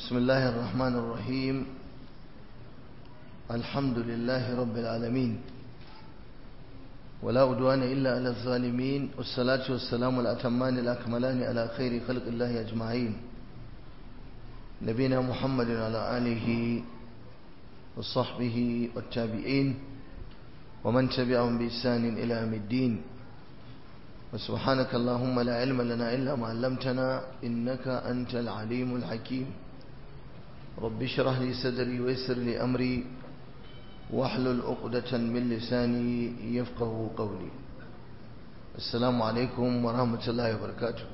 بسم الله الرحمن الرحيم الحمد لله رب العالمين ولا أدوان إلا على الظالمين والصلاة والسلام الأتمان الأكملان على خير خلق الله أجمعين نبينا محمد على آله وصحبه والتابعين ومن تبعهم بإحسان إلى يوم الدين وسبحانك اللهم لا علم لنا إلا ما علمتنا إنك أنت العليم الحكيم رب اشرح لي صدري ويسر لي أمري واحلل عقدة من لساني يفقه قولي السلام عليكم ورحمة الله وبركاته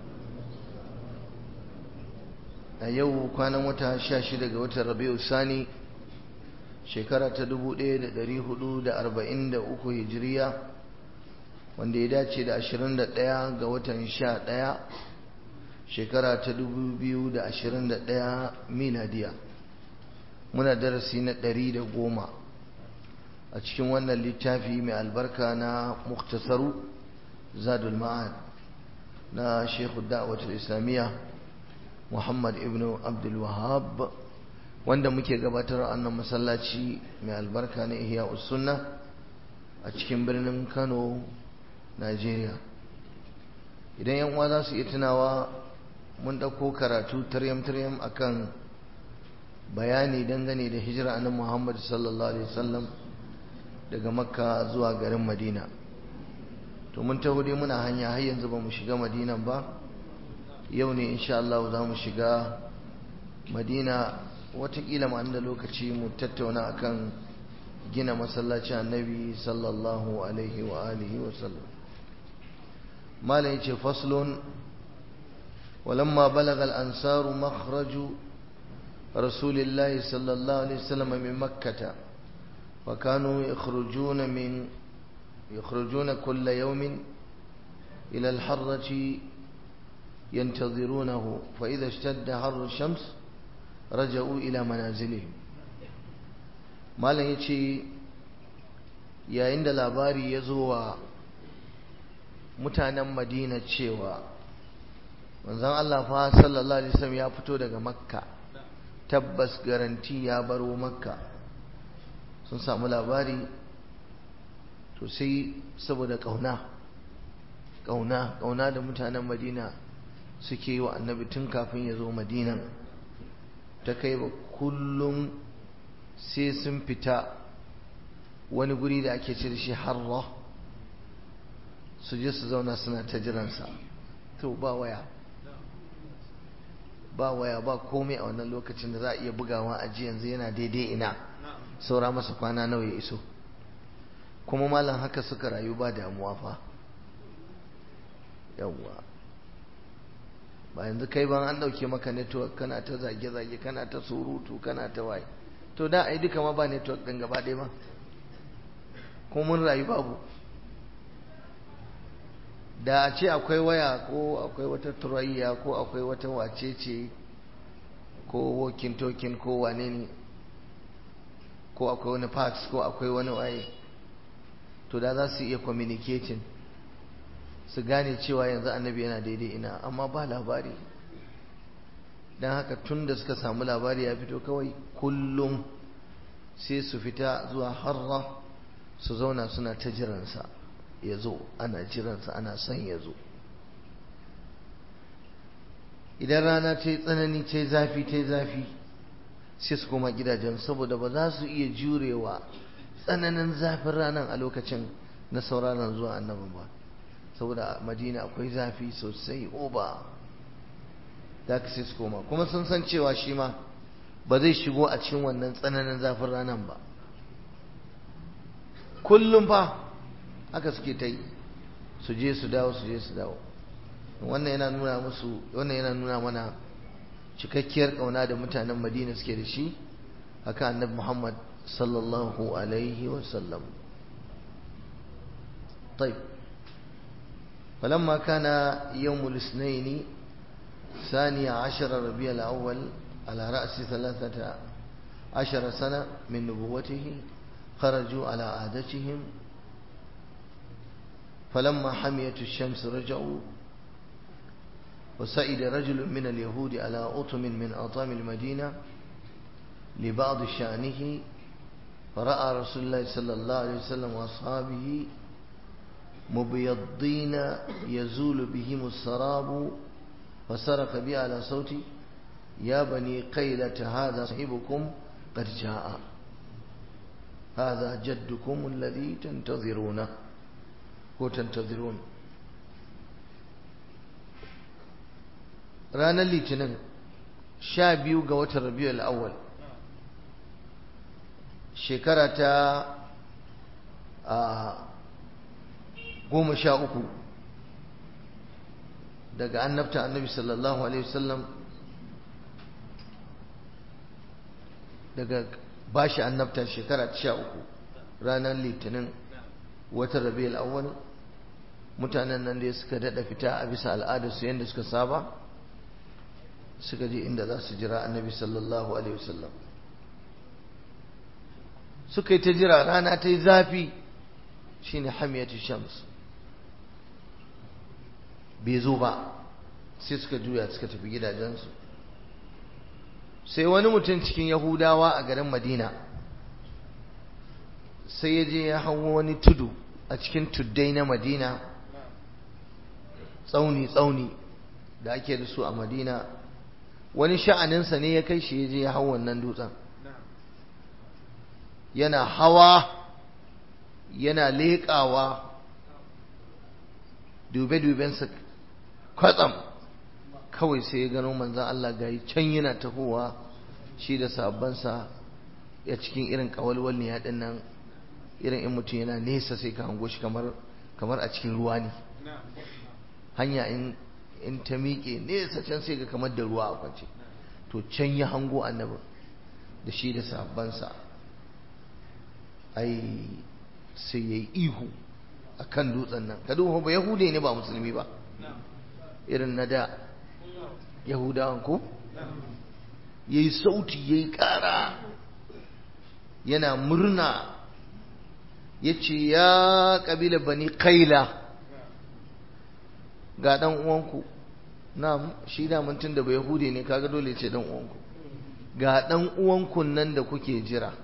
a yau kwanan wata sha shida ga watan rabi'u sani shekara ta dubu ɗaya da ɗari hudu da arba'in da uku hijiriya wanda ya dace da ashirin da ɗaya ga watan sha ɗaya shekara ta dubu biyu da ashirin da ɗaya miladiya muna darasi na ɗari da goma a cikin wannan littafi mai albarka na muktasaru zadul ma'ad na shekhu da'awatul islamiyya muhammad ibn abdul wahab wanda muke gabatar a annan masallaci mai albarka na ihya sunna a cikin birnin kano Najeriya idan yan uwa za su iya tunawa mun ɗauko karatu taryam-taryam akan bayani dangane da hijira annabi Muhammad sallallahu alaihi wasallam daga Makka zuwa garin Madina to mun taho dai muna hanya har yanzu ba mu shiga Madina ba yau ne insha Allah za mu shiga Madina watakila ma da lokaci mu tattauna akan gina masallacin annabi sallallahu alaihi wa alihi wa sallam malam yace faslun walamma balagha al-ansaru makhraju rasulillahi sallallahu alaihi wasallam min makkah wa kanu yakhrujuna min yakhrujuna kull yawmin ila al-harrati ينتظرونه فإذا اشتد حر الشمس رجعوا إلى منازلهم malam ya ce yayin da labari ya zo wa mutanen madina cewa manzan Allah fa sallallahu alaihi wasallam ya fito daga makka tabbas garanti ya baro makka sun samu labari to sai saboda kauna kauna kauna da mutanen madina suke yi wa annabi tun kafin ya zo madinan ta kai ba kullum sai sun fita wani guri da ake ce da shi harra su je su zauna suna ta jiransa to ba waya ba waya ba komai a wannan lokacin da za a iya bugawa a ji yanzu yana daidai ina saura masa kwana nawa ya iso kuma malam haka suka rayu ba damuwa fa yawwa ba yanzu kai ban an dauke maka network kana ta zage-zage kana ta surutu kana ta waye to da ai duka ma ba network din gaba ɗaya ba ko mun rayu babu da a ce akwai waya ko akwai wata turayya ko akwai wata wacece ko walking talking ko wane ne ko akwai wani fax ko akwai wani waye to da za su iya communicating su gane cewa yanzu annabi yana daidai ina amma ba labari don haka tun da suka samu labari ya fito kawai kullum sai su fita zuwa harra su zauna suna ta jiransa ya zo ana jiransa ana son ya zo idan rana ta yi tsanani ta yi zafi ta yi zafi sai su koma gidajen saboda ba za su iya jurewa tsananin zafin ranar a lokacin na sauraron zuwa annabin ba saboda madina akwai zafi sosai oba da ka sai su koma kuma sun san cewa shi ma ba zai shigo a cikin wannan tsananin zafin ranar ba kullum fa haka suke ta yi su je su dawo su je su dawo wannan yana nuna musu wannan yana nuna mana cikakkiyar kauna da mutanen madina suke da shi haka annabi muhammad sallallahu alaihi wasallam طيب فلما كان يوم الاثنين ثاني عشر ربيع الأول على رأس ثلاثة عشر سنة من نبوته خرجوا على عادتهم فلما حميت الشمس رجعوا وسئد رجل من اليهود على أطم من أطام المدينة لبعض شأنه فرأى رسول الله صلى الله عليه وسلم وأصحابه مبيضين يزول بهم السراب فسرق بي على صوتي يا بني قيلة هذا صاحبكم قد جاء هذا جدكم الذي تنتظرونه وتنتظرون ranar litinin sha biyu ga watan rabiul awwal shekara ta a goma sha uku daga annabta annabi sallallahu alaihi wasallam daga bashi annabta shekara ta sha uku ranar litinin watan rabiul awwal mutanen nan da suka daɗa fita a bisa al'adarsu yadda suka saba suka je inda za su jira annabi sallallahu alaihi wasallam suka yi ta jira rana ta yi zafi shine hamiyatu shams bai zo ba sai suka juya suka tafi gidajensu sai wani mutum cikin yahudawa a garin madina sai ya je ya hau wani tudu a cikin tuddai na madina tsauni-tsauni da ake da su a madina wani sha'aninsa ne ya kai shi ya je ya hau wannan dutsen yana hawa yana leƙawa dube-dubensa kwatsam kawai sai ya gano manzan Allah gayi can yana tahowa shi da sabansa ya cikin irin kawalwal ne yaɗin nan irin in mutum yana nesa sai ka hango shi kamar a cikin ruwa ne hanya in ta miƙe nesa can sai ga kamar da ruwa a kwance to can ya hango annabin da shi da sabansa ai sai ya yi ihu a kan dutsen nan ka duba ba yahude ne ba musulmi ba irin na da yahudawan ko ya yi sauti ya yi ƙara yana murna ya ce ya ƙabila bani kaila ga ɗan uwanku na shi da mutum da bai yahude ne kaga dole ce ɗan uwanku ga ɗan uwanku nan da kuke jira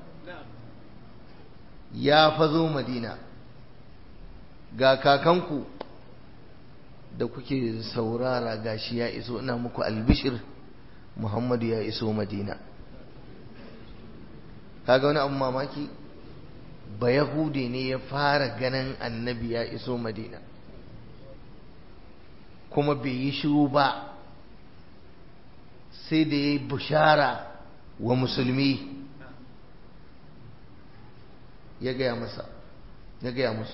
ya fazo madina ga kakanku da kuke saurara gashi ya iso ina muku albishir muhammadu ya iso madina kaga wani abu mamaki ba yahude ne ya fara ganin annabi ya iso madina kuma bai yi shiru ba sai da ya yi bishara wa musulmi ya gaya masa ya gaya musu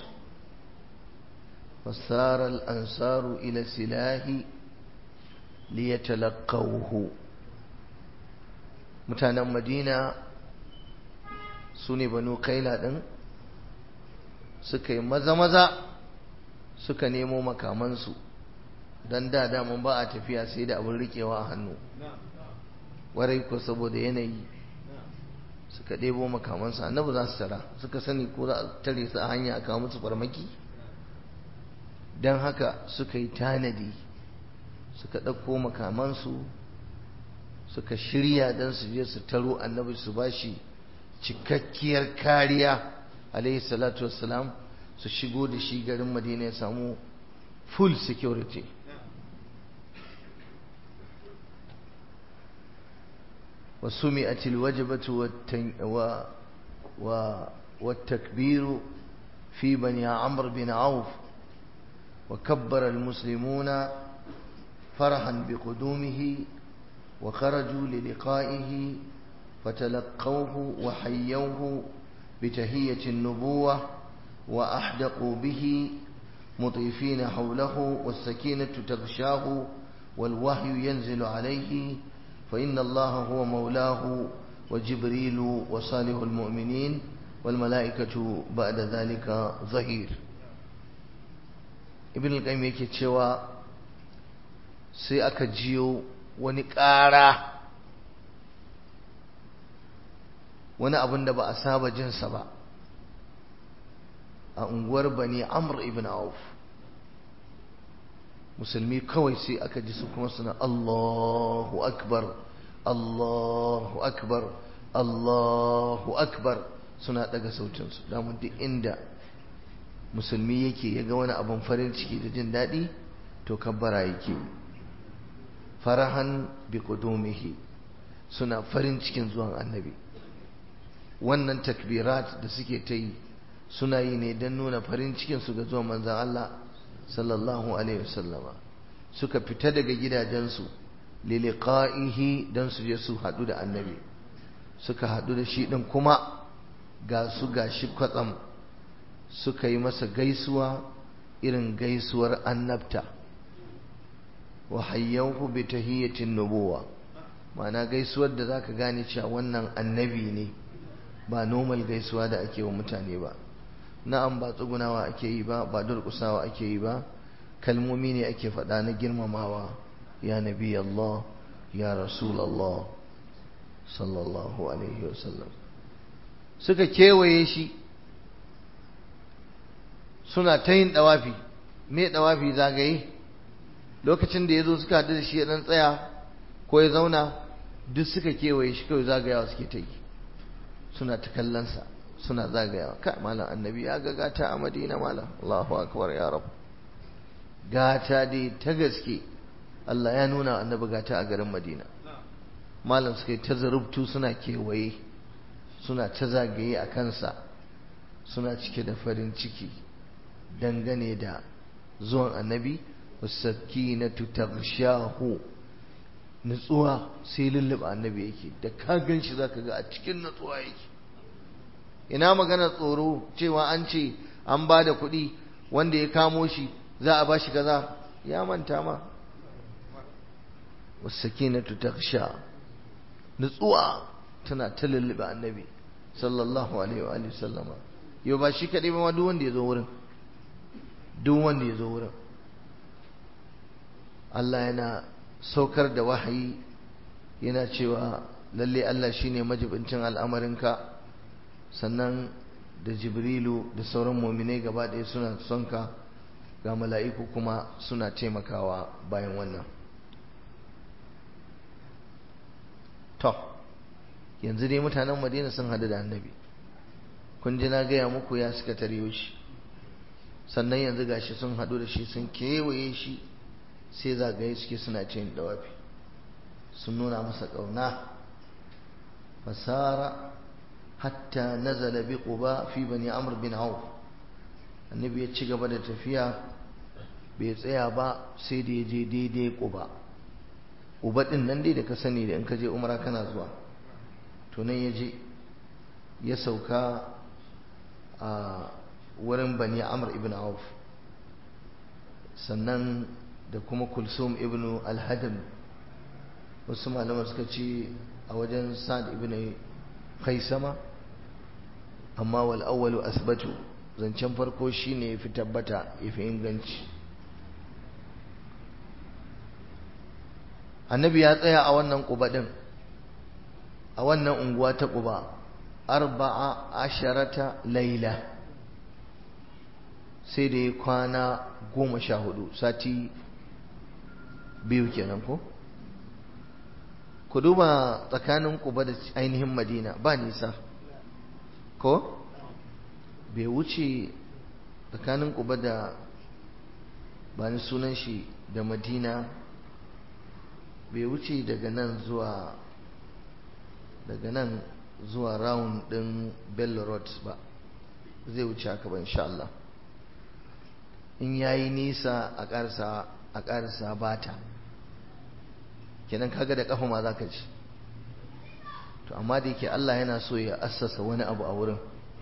fasara al'ansaru ila silahi liyatalaqawhu mutanen madina su ne banu kaila ɗin suka yi maza-maza suka nemo makamansu don da daman ba a tafiya sai da abin rikewa a hannu warai ko saboda yanayi suka ɗebo makamansu annabi za su tara suka sani ko za a tare su a hanya a kawo musu farmaki don haka suka yi tanadi suka ɗauko makamansu suka shirya don su je su taro annabi su bashi cikakkiyar kariya alaihi salatu wassalam su shigo da shi garin madina ya samu full security وسمئت الوجبة والتن و و والتكبير في بني عمرو بن عوف وكبر المسلمون فرحا بقدومه وخرجوا للقائه فتلقوه وحيوه بتهية النبوة وأحدقوا به مطيفين حوله والسكينة تغشاه والوحي ينزل عليه فإن الله هو مولاه وجبريل وصالح المؤمنين والملائكة بعد ذلك ظهير ابن القيم yake cewa sai aka jiyo wani ƙara wani abin da ba a saba jinsa ba a unguwar bani amr ibn auf musulmi kawai sai aka ji su kuma suna Allahu akbar Allahu akbar Allahu akbar suna daga sautinsu damun duk inda musulmi yake ya ga wani abin farin ciki da jin daɗi to kabbara yake farahan bi kudumihi suna farin cikin zuwan annabi wannan takbirat da suke ta yi suna yi ne don nuna farin cikinsu ga zuwan manzan Allah sallallahu alaihi wasallama suka fita daga gidajensu liliqa'ihi don su je su haɗu da annabi suka haɗu da shi ɗin kuma ga su ga shi kwatsam suka yi masa gaisuwa irin gaisuwar annabta wa hayyanku bi tahiyyatin nubuwa ma'ana gaisuwar da zaka gane cewa wannan annabi ne ba normal gaisuwa da ake wa mutane ba na'am ba tsugunawa ake yi ba ba durƙusawa ake yi ba kalmomi ne ake faɗa na girmamawa ya nabi Allah ya rasul Allah sallallahu alaihi wasallam suka kewaye shi suna ta yin ɗawafi me ɗawafi zagaye lokacin da ya zo suka haɗu da shi ya ɗan tsaya ko ya zauna duk suka kewaye shi kawai zagayawa suke ta yi suna ta kallonsa suna zagayawa kai malam annabi ya ga gata a madina malam Allahu akbar ya rab gata dai ta gaske Allah ya nuna annabi gata a garin madina malam suka yi ta zarubtu suna kewaye suna ta zagaye a kansa suna cike da farin ciki dangane da zuwan annabi wasakinatu taghshahu nutsuwa sai lulluɓa annabi yake da ka gan shi zaka ga a cikin nutsuwa yake ina magana tsoro cewa an ce an ba da kuɗi wanda ya kamo shi za a ba shi kaza ya manta ma wasakinatu taghsha nutsuwa tana ta lulluɓe annabi sallallahu alaihi wa sallama yau ba shi kaɗai ba duk wanda ya zo wurin duk wanda ya zo wurin Allah yana saukar da wahayi yana cewa lalle Allah shine majibincin al'amarinka sannan da jibrilu da sauran muminai gaba ɗaya suna son ka ga mala'iku kuma suna taimakawa bayan wannan to yanzu dai mutanen madina sun hadu da annabi kun ji na gaya muku ya suka taryo shi sannan yanzu gashi sun hadu da shi sun kewaye shi sai zagaye suke suna cin dawafi sun nuna masa ƙauna fasara hatta nazala bi quba fi bani amr bin auf annabi ya ci gaba da tafiya bai tsaya ba sai da ya je daidai quba quba din nan dai da ka sani da in ka je umra kana zuwa to nan ya je ya sauka a wurin bani amr ibn auf sannan da kuma kulsum ibn al-hadam wasu malama suka ce a wajen sa'ad ibn khaisama amma wal awwalu asbatu zancen farko shine yafi tabbata yafi inganci annabi ya tsaya a wannan quba din a wannan unguwa ta quba arba'a asharata laila sai da ya kwana goma sha hudu sati biyu kenan ko ku duba tsakanin kuba da ainihin madina ba nisa ko bai wuce tsakanin kuba da ba ni sunan shi da madina bai wuce daga nan zuwa daga nan zuwa round din bello road ba zai wuce haka ba insha Allah in yayi nisa a ƙarsa a ƙarsa bata kenan kaga da kafa ma zaka ci to amma da yake Allah yana so ya assasa wani abu a wurin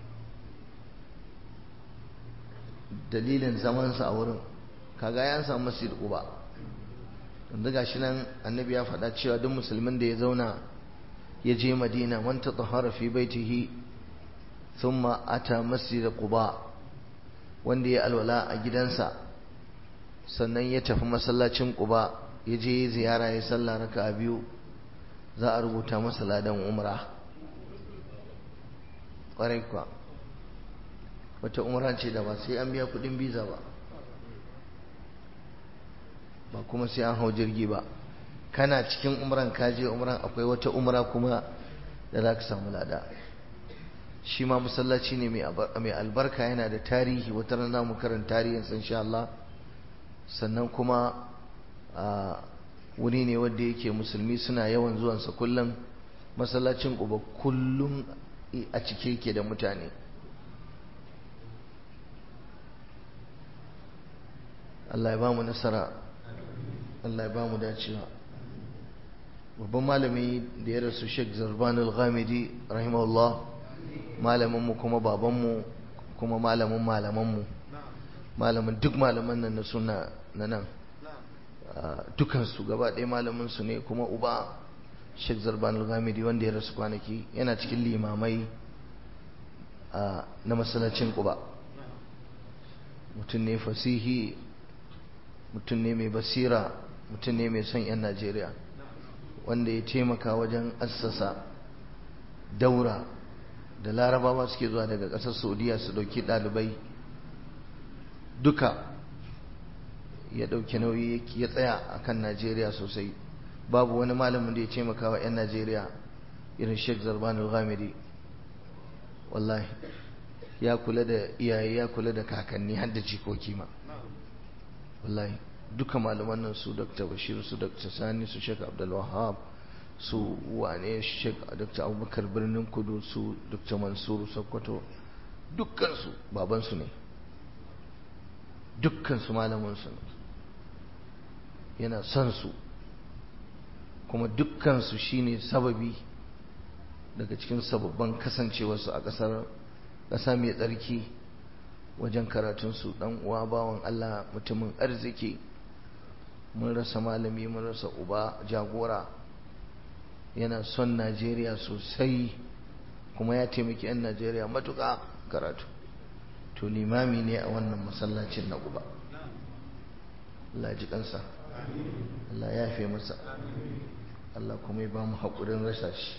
dalilin zamansa a wurin kaga ya samu masjid Quba yanzu gashi nan annabi ya faɗa cewa duk musulmin da ya zauna ya je Madina man tatahara fi baitihi thumma ata masjid Quba wanda ya alwala a gidansa sannan ya tafi masallacin Quba ya je ziyara ya sallah raka biyu za a rubuta masa ladan umra ƙwarai kuwa wata umra ce da ba sai an biya kudin biza ba ba kuma sai an hau jirgi ba kana cikin umran ka je umran akwai wata umra kuma da za ka samu lada shi ma masallaci ne mai albarka yana da tarihi wata rana mu karanta tarihin san sha Allah sannan kuma wuri ne wanda yake musulmi suna yawan zuwansa kullum masallacin uba kullum a cike yake da mutane Allah ya ba mu nasara Allah ya ba mu dacewa babban malami da ya rasu Sheikh Zarban al-Ghamidi rahimahullah malaminmu kuma babanmu kuma malamin malamanmu malamin duk malaman nan na suna na nan dukansu gaba ɗaya malaminsu ne kuma uba Sheikh Zarban al-Ghamidi wanda ya rasu kwanaki yana cikin limamai na masallacin Quba mutum ne fasihi mutum ne mai basira mutum ne mai son 'yan Najeriya wanda ya taimaka wajen assasa daura da larabawa suke zuwa daga ƙasar saudiya su ɗauki ɗalibai duka ya ɗauki nauyi ya tsaya a kan najeriya sosai babu wani malamin da ya taimaka wa 'yan najeriya irin sheikh zarban al-ghamidi wallahi ya kula da iyaye ya kula da kakanni har da jikoki ma wallahi duka malaman nan su dr bashir su dr sani su sheikh abdul wahab su wane sheikh dr abubakar birnin kudu su dr mansur sokoto dukkansu babansu ne dukkansu malamansu ne yana son su kuma dukkansu shine sababi daga cikin sababban kasancewarsu a ƙasar ƙasa mai tsarki wajen karatunsu ɗan uwa bawan Allah mutumin arziki mun rasa malami mun rasa uba jagora yana son Najeriya sosai kuma ya taimaki 'yan Najeriya matuƙa karatu to limami ne a wannan masallacin na uba Allah ji kansa Allah ya fi masa Allah kuma ya ba mu haƙurin rasa shi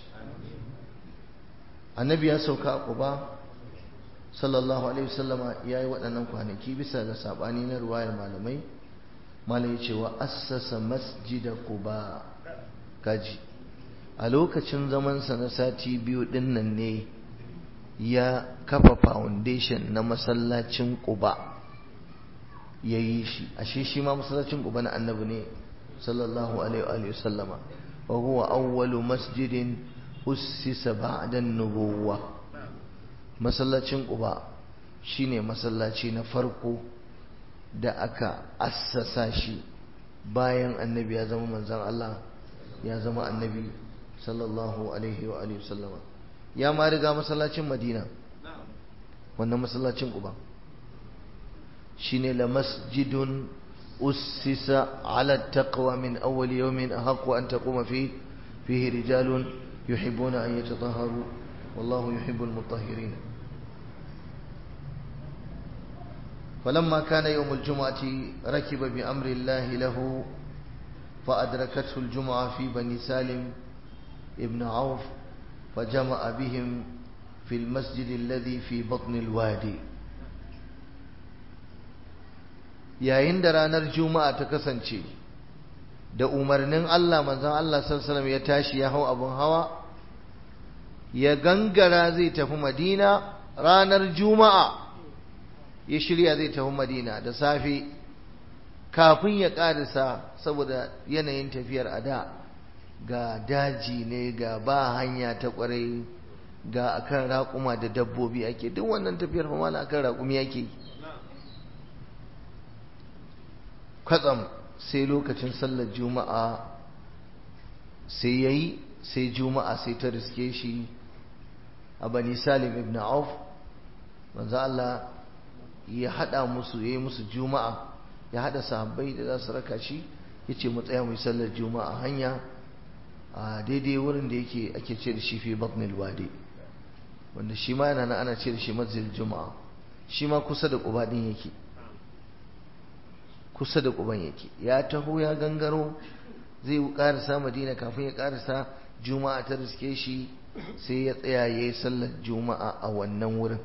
annabi ya sauka a ƙuba sallallahu alaihi wasallama ya yi waɗannan kwanaki bisa ga saɓani na ruwayar malamai malai ya ce wa assasa masjida quba kaji a lokacin zamansa na sati biyu ɗin nan ne ya kafa foundation na masallacin quba ya yi shi ashe shi ma masallacin quba na annabi ne sallallahu alaihi wasallama wa huwa awwalu masjidin ussisa ba'da an-nubuwah masallacin Quba shine masallaci na farko da aka assasa shi bayan annabi ya zama manzon Allah ya zama annabi sallallahu alaihi wa alihi sallama ya ma riga masallacin Madina wannan masallacin Quba shine la masjidun ussisa ala taqwa min awwal yawmin ahqqu an taquma fi fihi rijalun yuhibbuna an yatatahharu wallahu yuhibbul mutahhirin فلما كان يوم الجمعة ركب بأمر الله له فأدركته الجمعة في بني سالم ابن عوف فجمع بهم في المسجد الذي في بطن الوادي yayin da ranar juma'a ta kasance da umarnin Allah manzon Allah sallallahu ya tashi ya hau abun hawa ya gangara zai tafi Madina ranar juma'a ya shirya zai tafi madina da safe kafin ya karisa saboda yanayin tafiyar a da ga daji ne ga ba hanya ta kwarai ga akan raƙuma da dabbobi ake duk wannan tafiyar fa mala akan raƙumi ake kwatsam sai lokacin sallar juma'a sai yayi sai juma'a sai ta riske shi a bani salim ibn auf manzo Allah ya hada musu yayi musu juma'a ya hada sahabbai da za su raka shi yace mu tsaya mu yi sallar juma'a hanya a daidai wurin da yake ake ce da shi fi batnil wadi wanda shi ma yana nan ana ce da shi masjid juma'a shi ma kusa da quba din yake kusa da quban yake ya taho ya gangaro zai karasa madina kafin ya karasa juma'a ta riske shi sai ya tsaya yayi sallar juma'a a wannan wurin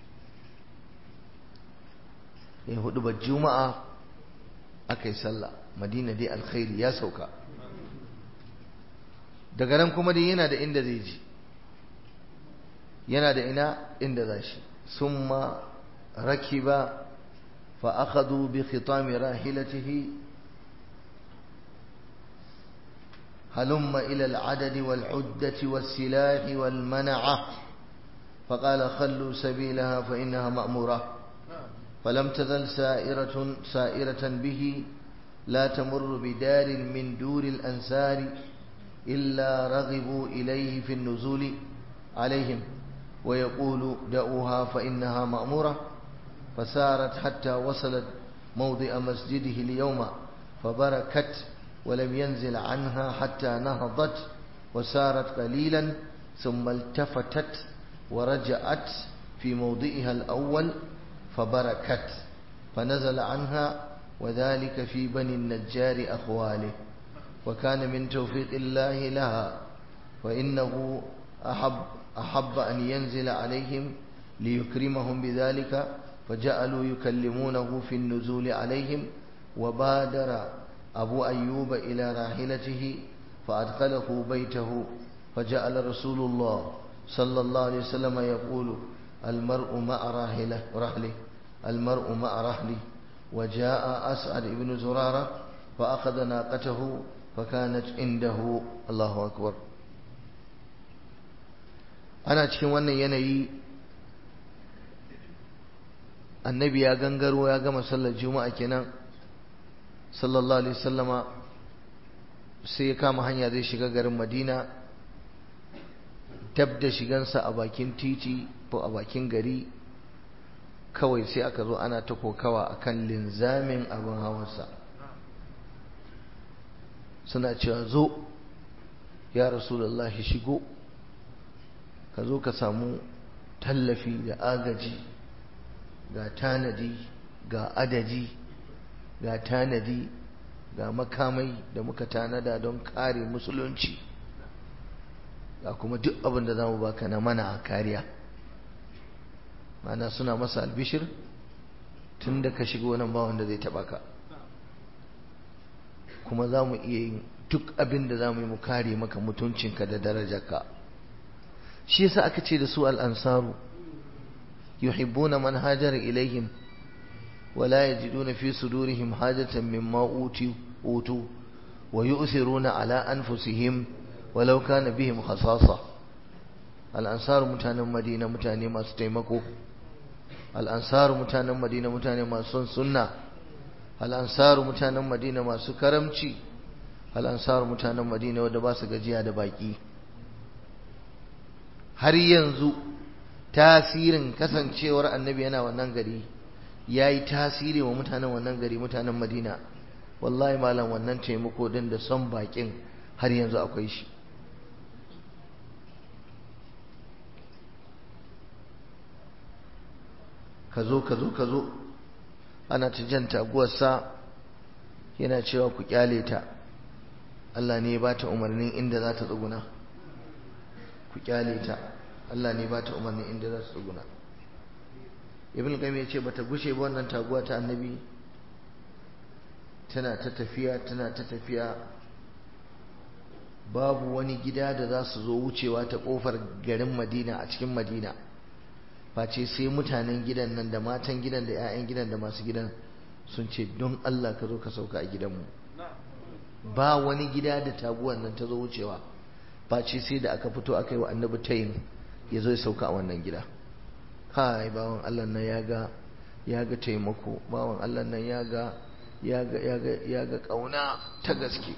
ya hudu ba juma'a aka yi sallah madina dai alkhairi ya sauka daga nan kuma dai yana da inda zai ji yana da ina inda za shi summa rakiba fa akhadhu bi khitami rahilatihi هلم إلى العدد والعدة والسلاح والمنعة فقال خلوا سبيلها فإنها مأمورة فلم تزل سائرة سائرة به لا تمر بدار من دور الأنسار إلا رغبوا إليه في النزول عليهم ويقول دعوها فإنها مأمورة فسارت حتى وصلت موضع مسجده اليوم فبركت ولم ينزل عنها حتى نهضت وسارت قليلا ثم التفتت ورجعت في موضعها الأول فبركت فنزل عنها وذلك في بني النجار أخواله وكان من توفيق الله لها فإنه أحب, أحب أن ينزل عليهم ليكرمهم بذلك فجعلوا يكلمونه في النزول عليهم وبادر أبو أيوب إلى راحلته فأدخله بيته فجعل رسول الله صلى الله عليه وسلم يقول المرء مع راحله رحله المرء مع رحله وجاء أسعد بن زرارة فأخذ ناقته فكانت عنده الله أكبر أنا cikin wannan yanayi annabi ya gangaro ya gama sallar juma'a kenan sallallahu alaihi wasallama sai ya kama hanya zai shiga garin madina dab da shigansa a bakin titi ko a bakin gari kawai sai aka zo ana ta kokawa akan linzamin abin hawansa suna cewa zo ya rasulullahi shigo ka zo ka samu tallafi da agaji ga tanadi ga adadi ga tanadi ga makamai da muka tanada don kare musulunci ga kuma duk abin da za mu baka na mana a kariya mana suna masa albishir tun da ka shigo nan ba wanda zai taba ka kuma za mu iya yin duk abin da za mu yi mu kare maka mutuncinka da darajarka shi yasa aka ce da su al'ansaru yuhibbuna man hajara ilaihim ولا يجدون في صدورهم حاجة مما أوتوا أوتوا ويؤثرون على أنفسهم ولو كان بهم خصاصة الأنصار متانا مدينة متانا ما ستيمكو الأنصار متانا مدينة متانا ما سن سنة الأنصار متانا مدينة ما سكرمشي الأنصار متانا مدينة ودباس gajiya da baki har yanzu tasirin kasancewar annabi yana wannan gari ya yi tasiri wa mutanen wannan gari mutanen madina wallahi malam wannan taimako din da son bakin har yanzu akwai shi ka zo ka zo ka zo ana ta jan taguwarsa yana cewa ku kyale ta Allah ne ya ba ta umarnin inda za ta tsuguna ku kyale ta Allah ne ya ba ta umarnin inda za ta tsuguna ibn qayyim yace bata gushe ba wannan taguwa ta annabi tana ta tafiya tana ta tafiya babu wani gida da za su zo wucewa ta kofar garin Madina a cikin Madina face sai mutanen gidan nan da matan gidan da 'ya'yan gidan da masu gidan sun ce don Allah ka zo ka sauka a gidanmu ba wani gida da taguwan nan ta zo wucewa face sai da aka fito aka yi wa annabi tayin ya zo ya sauka a wannan gida kai bawan Allah nan ya ga ya ga taimako bawan Allah nan ya ga ya ga ya ga ya ga kauna ta gaske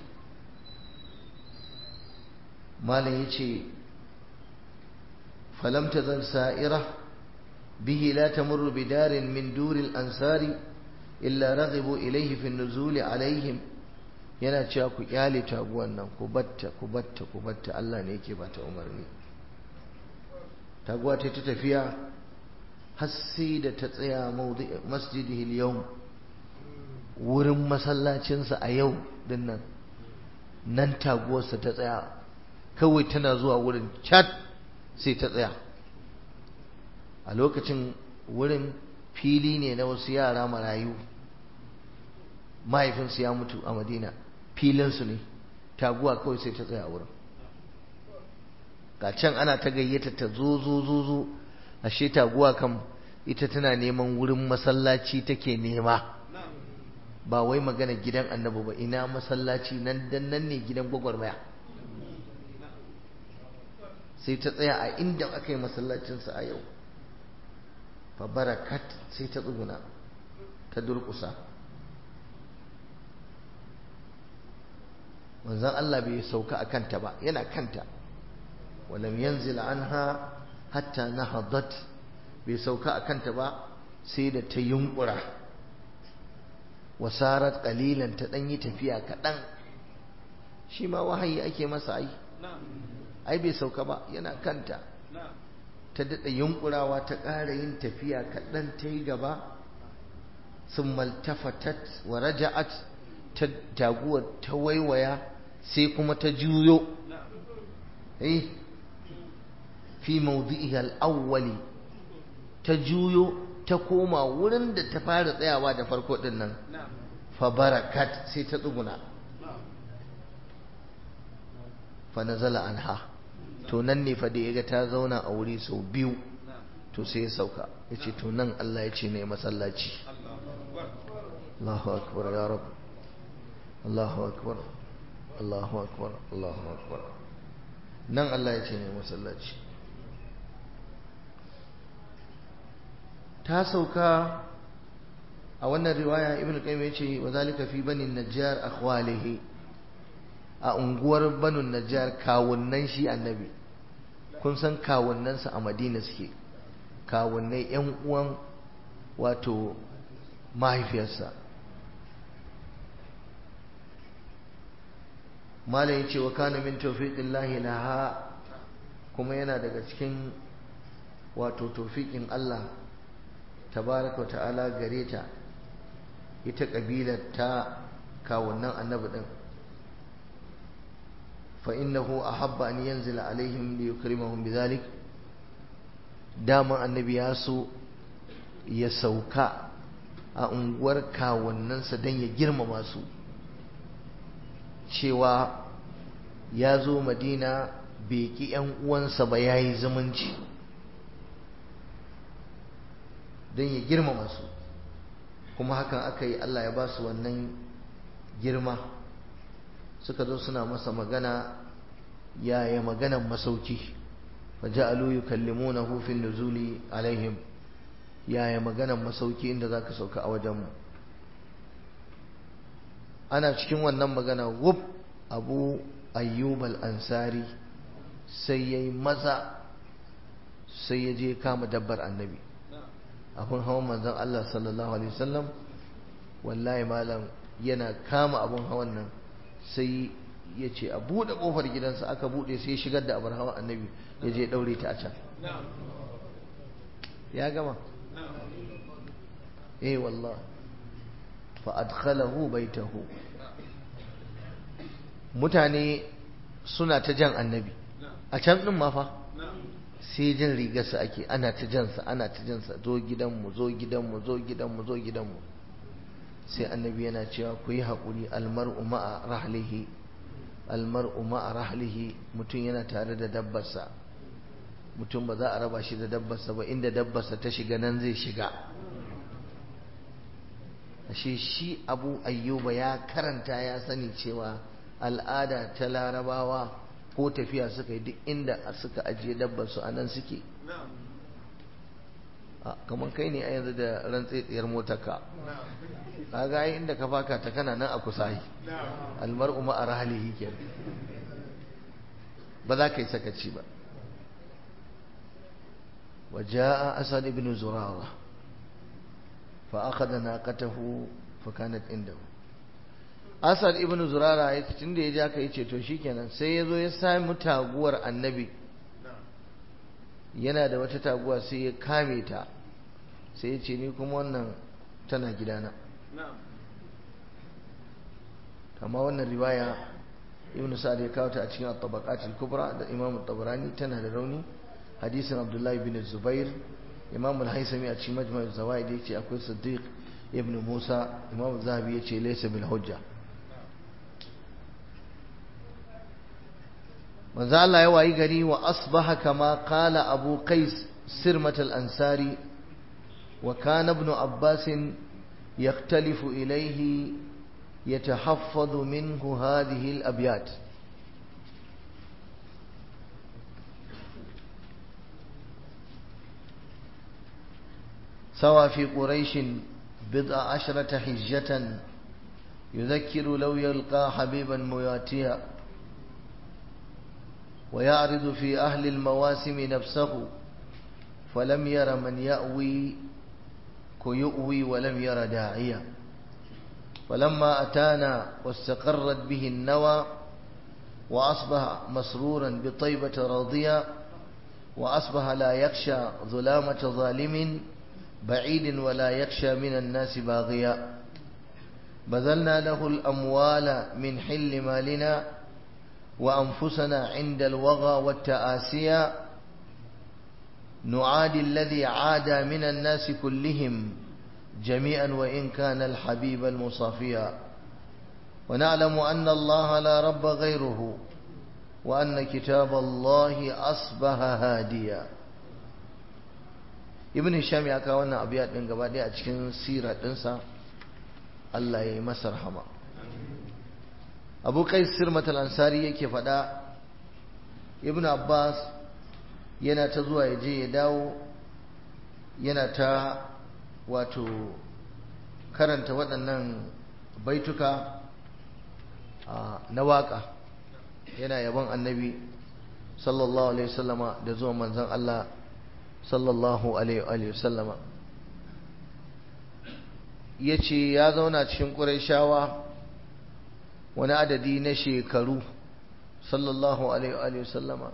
malam yace falam tazal sa'ira bihi la tamurru bidarin min duril ansari illa raghibu ilayhi fi an-nuzul alaihim yana cewa ku kyale taguwan nan ku batta ku batta ku batta Allah ne yake bata umarni taguwa ta ta tafiya har sai da ta tsaya masjidihi yau wurin masallacinsa a yau din nan nan taguwarsa ta tsaya kawai tana zuwa wurin cat sai ta tsaya a lokacin wurin fili ne na wasu yara marayu mahaifinsu ya mutu a madina filinsu ne taguwa kawai sai ta tsaya a wurin ga can ana ta gayyata ta zo zo zo zo ashe taguwa kan ita tana neman wurin masallaci take nema ba wai magana gidan annabi ba ina masallaci nan dan nan ne gidan gwagwarmaya sai ta tsaya a inda aka yi masallacinsa a yau fa barakat sai ta tsuguna ta durƙusa manzon Allah bai sauka a kanta ba yana kanta walam yanzil anha hatta nahadat bai sauka a kanta ba sai da ta yunkura wasarat qalilan ta dan yi tafiya kaɗan shi ma wahayi ake masa ai ai bai sauka ba yana kanta ta daɗa yunkurawa ta ƙara yin tafiya kaɗan ta yi gaba sun maltafatat wa raja'at ta taguwar ta waiwaya sai kuma ta juyo eh fi mawdi'iha al-awwali ta juyo ta koma wurin da ta fara tsayawa da farko din nan fa barakat sai ta tsuguna fa nazala anha to nan ne fa da yaga ta zauna a wuri sau biyu to sai ya sauka yace to nan Allah ya ce ne masallaci Allahu akbar ya rab Allahu akbar Allahu akbar Allahu akbar nan Allah ya ce ne masallaci ta sauka a wannan riwaya ibn qayyim yace wa zalika fi bani najjar akhwalihi a unguwar banu najjar kawunnan shi annabi kun san kawunnansa a madina suke kawunnai yan uwan wato mahaifiyarsa malam yace wa kana min tawfiqillahi laha kuma yana daga cikin wato tawfiqin Allah tabaraka ta'ala gare ta ita kabilar ta kawunan annabi din fa innahu ahabba an yanzila alaihim li yukrimahum bidhalik dama annabi ya so ya sauka a unguwar kawunansa don ya girmama su cewa ya zo madina bai ki 'yan uwansa ba ya yi zumunci don ya girmama su kuma hakan aka yi Allah ya ba su wannan girma suka zo suna masa magana yaya maganan masauki faja'alu yukallimunahu fi nuzuli alaihim yaya maganan masauki inda zaka sauka a wajenmu ana cikin wannan magana wub abu ayyub al-ansari sai yayi maza sai ya je kama dabbar annabi abun hawan manzon Allah sallallahu alaihi wasallam wallahi malam yana kama abun hawan nan sai ya ce a buɗe ƙofar gidansa aka buɗe sai shigar da abar hawan annabi ya je ɗaure ta a can ya gama eh wallah fa adkhalahu baitahu mutane suna ta jan annabi a can din ma fa sai jin rigarsa ake ana ta jansa ana ta jansa zo gidanmu zo gidanmu zo gidanmu zo gidanmu sai annabi yana cewa ku yi haƙuri almar'u ma'a rahlihi almar'u ma'a rahlihi mutum yana tare da dabbarsa mutum ba za a raba shi da dabbarsa ba inda dabbarsa ta shiga nan zai shiga ashe shi abu ayyuba ya karanta ya sani cewa al'ada ta larabawa ko tafiya suka yi duk inda suka ajiye dabbarsu a nan suke kamar kai ne a yanzu da rantsetsiyar motarka ka ga inda ka faka ta kana nan a kusa yi almar'u ma arhalihi ke ba za ka yi sakaci ba وجاء أسد بن زرارة فأخذ ناقته فكانت عنده Asad ibn Zurara ya tun da ya ja ka yace to shikenan sai ya zo ya sami taguwar annabi yana da wata taguwa sai ya kame ta sai ya ce ni kuma wannan tana gidana amma wannan riwaya ibn Sa'ad ya kawo ta a cikin at-tabaqat al-kubra da Imam tabarani tana da rauni hadisin Abdullah ibn Zubair Imam al-Haisami a cikin Majma' az-Zawaid yace akwai Siddiq ibn musa imam zahabi ya ce laisa bil hujja manzo Allah ya wayi gari wa asbaha kama qala abu qais sirmat al ansari wa kana ibn abbas yaktalifu ilayhi yatahaffadhu minhu hadhihi al abyat سوى في قريش بضع عشرة حجة يذكر لو يلقى حبيبا مواتيا ويعرض في أهل المواسم نفسه فلم ير من يأوي كيؤوي ولم ير داعيا فلما أتانا واستقرت به النوى وأصبح مسرورا بطيبة راضيا وأصبح لا يخشى ظلامة ظالم بعيد ولا يخشى من الناس باغيا بذلنا له الأموال من حل مالنا وأنفسنا عند الوغى والتآسيا نعادي الذي عاد من الناس كلهم جميعا وإن كان الحبيب المصافيا ونعلم أن الله لا رب غيره وأن كتاب الله أصبح هاديا ibn hisham ya kawo wannan abu din gaba daya a cikin sirar dinsa Allah ya yi masa rahama abu kai sirmat al-ansari yake faɗa ibn abbas yana ta zuwa ya je ya dawo yana ta wato karanta waɗannan baituka na waƙa yana yabon annabi sallallahu alaihi wasallama da zuwa manzon Allah sallallahu alaihi wasallama ya ce ya zauna cikin ƙuraishawa wani adadi na shekaru sallallahu alaihi wasallama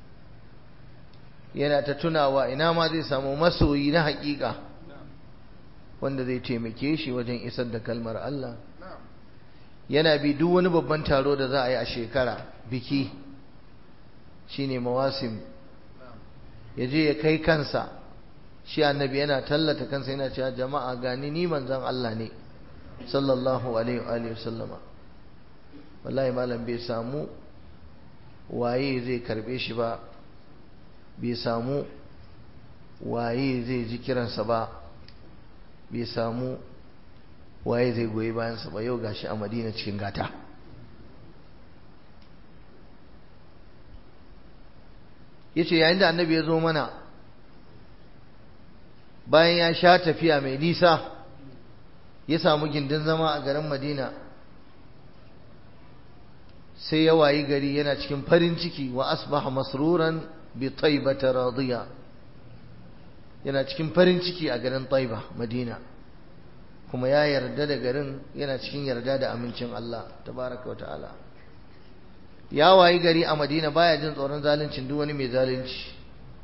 yana ta tunawa ina ma zai samu masoyi na haƙiƙa wanda zai taimake shi wajen isar da kalmar Allah yana bi duk wani babban taro da za a yi a shekara biki shine mawasim ya je ya kai kansa shi annabi yana tallata kansa yana cewa jama'a gani ni manzon Allah ne sallallahu alaihi wa sallama wallahi malam bai samu waye zai karbe shi ba bai samu waye zai ji kiransa ba bai samu waye zai goyi bayansa ba yau gashi a madina cikin gata ya ce yayin da annabi ya zo mana bayan ya sha tafiya mai nisa ya samu gindin zama a garin madina sai ya wayi gari yana cikin farin ciki wa asbaha masruran bi taibata radiya yana cikin farin ciki a garin taiba madina kuma ya yarda da garin yana cikin yarda da amincin Allah tabaraka wa ta'ala ya wayi gari a madina baya jin tsoron zaluncin duk wani mai zalunci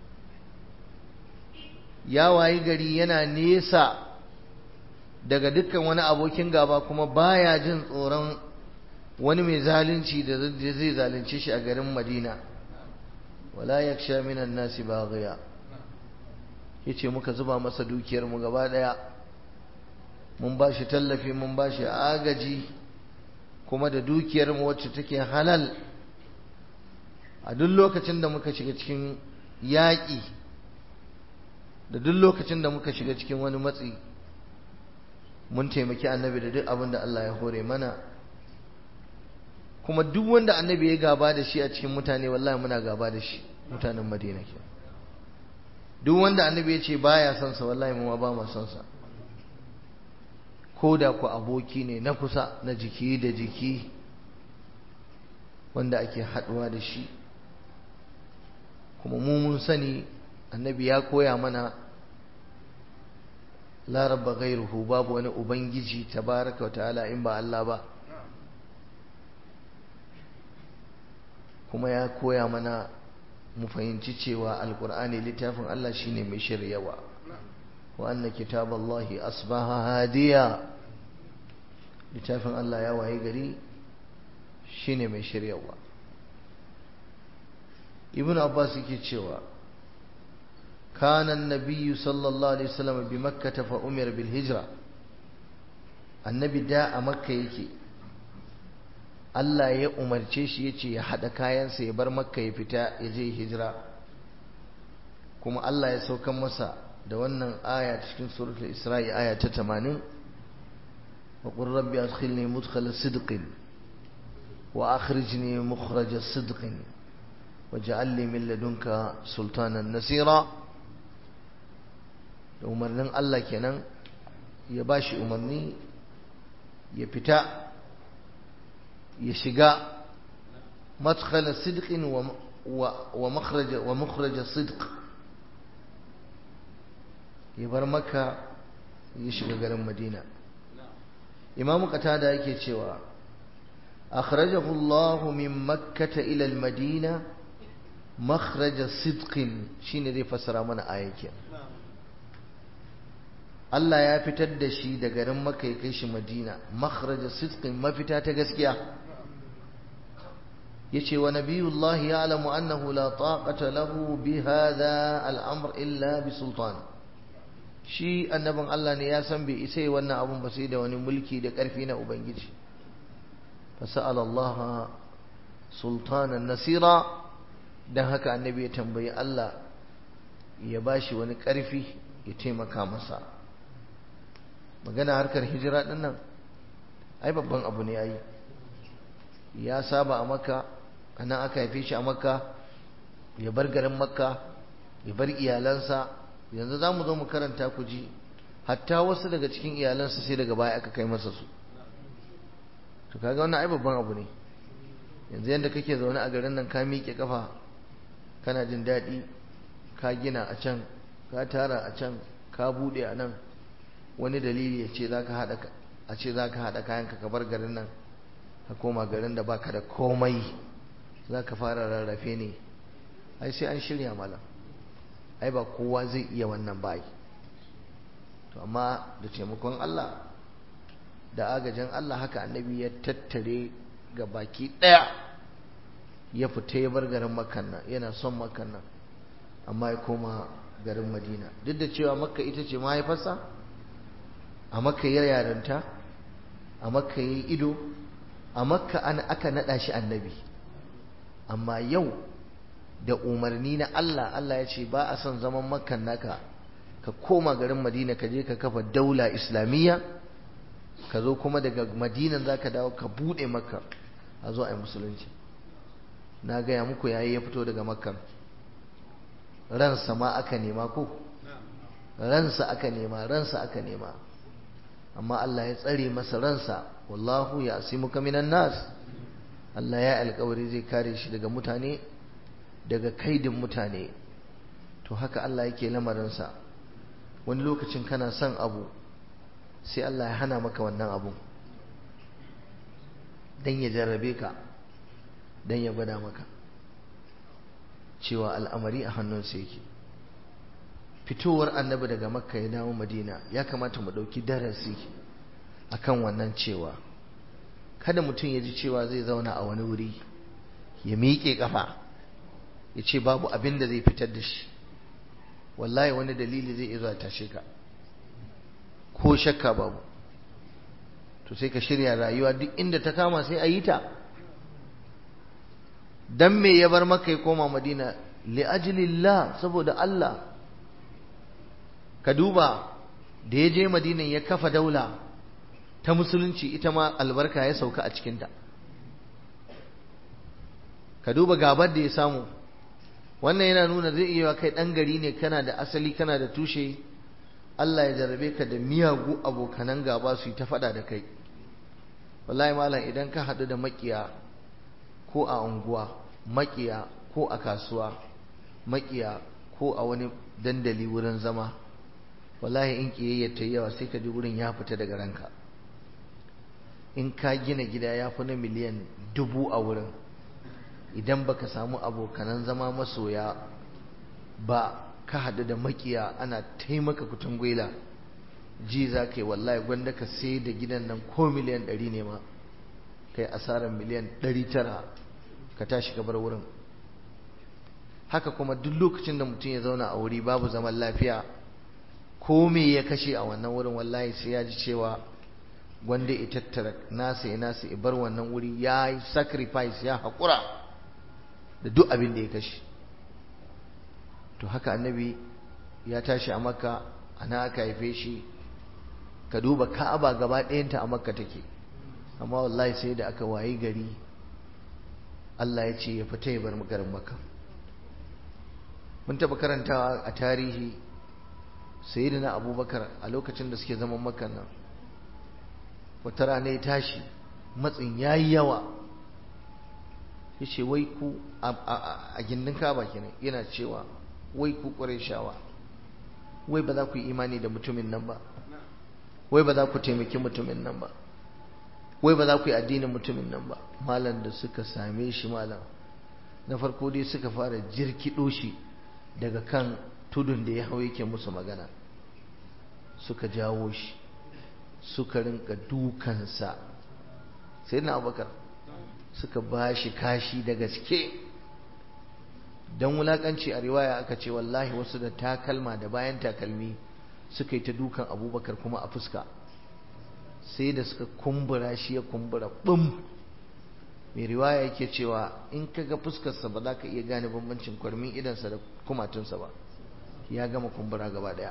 ya wayi gari yana nesa daga dukkan wani abokin gaba kuma baya jin tsoron wani mai zalunci da zai zalunce shi a garin madina wala yaksha minan nasi baghiya yace muka zuba masa dukiyar mu gaba daya mun ba shi tallafi mun ba shi agaji kuma da dukiyar mu wacce take halal a duk lokacin da muka shiga cikin yaƙi da duk lokacin da muka shiga cikin wani matsi mun taimaki annabi da duk abin da Allah ya hore mana kuma duk wanda annabi ya gaba da shi a cikin mutane wallahi muna gaba da shi mutanen madina ke duk wanda annabi ya ce baya son sa wallahi mu ba mu son sa ko da ku aboki ne na kusa na jiki da jiki wanda ake haɗuwa da shi kuma mu mun sani annabi ya koya mana la rabba ghairuhu babu wani ubangiji tabaraka wa ta'ala in ba Allah ba kuma ya koya mana mu fahimci cewa alkur'ani littafin Allah shine mai shiryawa wa anna kitaballahi asbaha hadiya littafin Allah ya waye gari shine mai shiryawa ibn abbas yake cewa kana an-nabiy sallallahu alaihi wasallam bi makkah fa umira bil hijra annabi da a makka yake Allah ya umarce shi ya ce ya haɗa kayansa ya bar makka ya fita ya je hijira kuma Allah ya saukan masa da wannan aya cikin suratul isra'i aya ta 80 wa qur rabbi adkhilni mudkhala sidqin wa akhrijni mukhraja sidqin waj'al li min ladunka sultanan nasira da umarnin Allah kenan ya bashi umarni ya fita ya shiga madkhala sidqin wa wa makhraja wa mukhraja sidq ya bar maka ya shiga garin madina imamu qatada yake cewa akhrajahu Allah min makkah ila al-madina makhraja sidqin shine zai fassara mana ayakin Allah ya fitar da shi da garin Makka ya kai shi Madina makhraja sidqin mafita ta gaskiya yace wa nabiyullahi ya'lamu annahu la taqata lahu bi hadha al-amr illa bi sultan shi annabin Allah ne ya san bai isa wannan abun ba sai da wani mulki da karfi na ubangiji fasala Allah sultanan nasira dan haka annabi ya tambayi Allah ya bashi wani karfi ya taimaka masa magana harkar hijira din nan ai babban abu ne ai ya saba a makka anan aka haife shi a makka ya bar garin makka ya bar iyalansa yanzu za mu zo mu karanta ku ji hatta wasu daga cikin iyalansa sai daga baya aka kai masa su to kaga wannan ai babban abu ne yanzu yanda kake zaune a garin nan ka miƙe kafa kana jin daɗi ka gina a can ka tara a can ka buɗe a nan wani dalili ya ce za ka haɗa a ce za ka haɗa kayanka ka bar garin nan ka koma garin da baka da komai za ka fara rarrafe ne ai sai an shirya malam ai ba kowa zai iya wannan bai to amma da taimakon Allah da agajin Allah haka annabi ya tattare ga baki ɗaya ya fita ya bar garin makan nan yana son makan nan amma ya koma garin madina duk da cewa makka ita ce mahaifarsa a makka ya yarinta a makka ya ido a makka an aka naɗa shi annabi amma yau da umarni na Allah Allah ya ce ba a son zaman makkan naka ka koma garin madina ka je ka kafa daula islamiyya ka zo kuma daga madinan za ka dawo ka buɗe makka a zo a yi musulunci na gaya muku yayi ya fito daga makkan ransa ma aka nema ko ransa aka nema ransa aka nema amma Allah ya tsare masa ransa wallahu ya asimuka minan nas Allah ya alkawari zai kare shi daga mutane daga kaidin mutane to haka Allah yake lamarinsa wani lokacin kana son abu sai Allah ya hana maka wannan abu dan ya jarrabe ka dan ya gwada maka cewa al'amari a hannunsa yake fitowar annabi daga makka ya dawo madina ya kamata mu ɗauki darasi akan wannan cewa kada mutum ya ji cewa zai zauna a wani wuri ya miƙe ƙafa ya ce babu abin da zai fitar da shi wallahi wani dalili zai iya zuwa tashe ka ko shakka babu to sai ka shirya rayuwa duk inda ta kama sai a yi ta dan me ya bar maka ya koma madina li ajlillah saboda Allah ka duba da ya je madina ya kafa daula ta musulunci ita ma albarka ya sauka a cikinta ka duba gabar da ya samu wannan yana nuna zai iya kai ɗan gari ne kana da asali kana da tushe Allah ya jarrabe ka da miyagu abokanan gaba su yi ta faɗa da kai wallahi malam idan ka haɗu da makiya ko a unguwa makiya ko a kasuwa makiya ko a wani dandali wurin zama wallahi in kiyayyar ta yawa sai ka ji wurin ya fita daga ranka in ka gina gida ya fi na miliyan dubu a wurin idan baka samu abokanan zama masoya ba ka haɗu da makiya ana taimaka kutun gwela ji za ka yi wallahi gwanda ka sai da gidan nan ko miliyan ɗari ne ma kai asarar miliyan ɗari tara ka tashi ka bar wurin haka kuma duk lokacin da mutum ya zauna a wuri babu zaman lafiya ko me ya kashe a wannan wurin wallahi sai ya ji cewa wanda ya tattara nasa ya nasa ya bar wannan wuri ya yi sacrifice ya haƙura da duk abin da ya kashe to haka annabi ya tashi a makka ana aka haife shi ka duba ka'aba gaba ɗayanta a makka take amma wallahi sai da aka wayi gari Allah ya ce ya fita ya bar garin makka mun taɓa karantawa a tarihi sayyidina abubakar a lokacin da suke zaman makka nan wata rana ya tashi matsin ya yi yawa ya ce wai ku a gindin kaba kenan yana cewa wai ku shawa wai ba za ku yi imani da mutumin nan ba wai ba za ku taimaki mutumin nan ba wai ba za ku yi addinin mutumin nan ba malam da suka same shi malam na farko dai suka fara jirkiɗo shi daga kan tudun da ya hau yake musu magana suka jawo shi suka rinka dukansa sai na abubakar suka ba shi kashi da gaske don wulakanci a riwaya aka ce wallahi wasu da takalma da bayan takalmi suka yi ta dukan abubakar kuma a fuska sai da suka kumbura shi ya kumbura bum mai riwaya yake cewa in ka ga fuskarsa ba za ka iya gane bambancin kwarmin idansa da kumatunsa ba ya gama kumbura gaba daya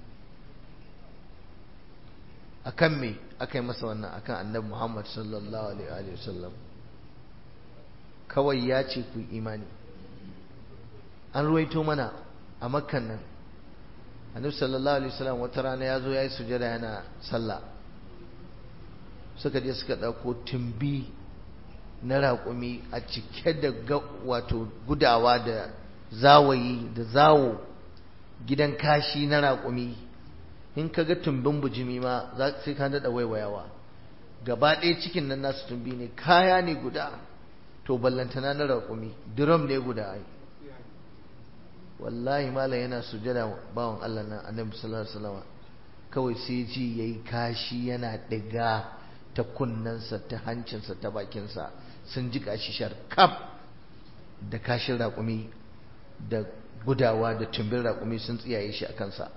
akan me aka yi masa wannan akan annabi Muhammad sallallahu alaihi wa sallam kawai ya ce ku imani an ruwaito mana a makkan nan annabi sallallahu alaihi wasallam wata rana ya zo ya yi sujada yana sallah suka je suka ɗauko tumbi na raƙumi a cike da wato gudawa da zawayi da zawo gidan kashi na raƙumi in ka ga tumbin bujimi ma za sai ka daɗa waiwayawa gaba ɗaya cikin nan nasu tumbi ne kaya ne guda to ballantana na raƙumi drum ne guda ai wallahi malam yana sujada bawan Allah nan annabi sallallahu alaihi wasallam kawai sai ji yayi kashi yana diga ta kunnensa ta hancinsa ta bakinsa sun ji kashi sharkaf da kashin raƙumi da gudawa da tumbin raƙumi sun tsiyaye shi a kansa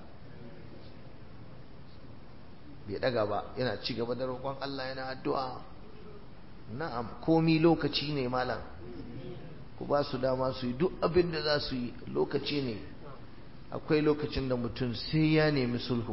bai daga ba yana ci gaba da roƙon Allah yana addu'a na'am komi lokaci ne malam ku ba su dama su yi duk abin da za su yi lokaci ne akwai lokacin da mutum sai ya nemi sulhu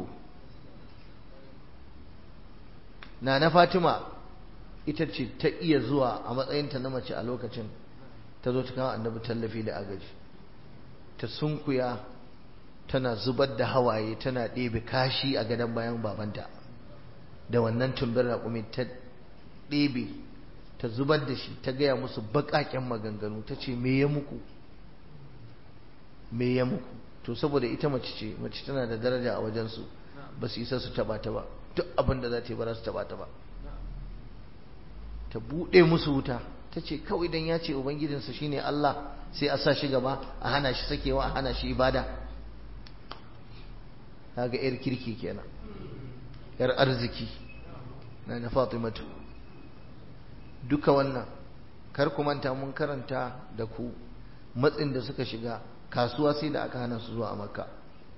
na na fatima ita ce ta iya zuwa a matsayinta na mace a lokacin ta zo ta kawo annabi tallafi da agaji ta sunkuya tana zubar da hawaye tana ɗebe kashi a gadon bayan babanta da wannan tumbin raƙumi ta ɗebe ta zubar da shi ta gaya musu baƙaƙen maganganu ta ce me ya muku me ya muku to saboda ita mace ce mace tana da daraja a wajensu ba su isa su taɓa ta ba duk abin da za ta yi ba za su taɓa ta ba ta buɗe musu wuta ta ce kawai dan ya ce ubangijinsa shine Allah sai a sa shi gaba a hana shi sakewa a hana shi ibada kaga yar kirki kenan yar arziki na na Fatimatu duka wannan kar ku manta mun karanta da ku matsin da suka shiga kasuwa sai da aka hana su zuwa Makka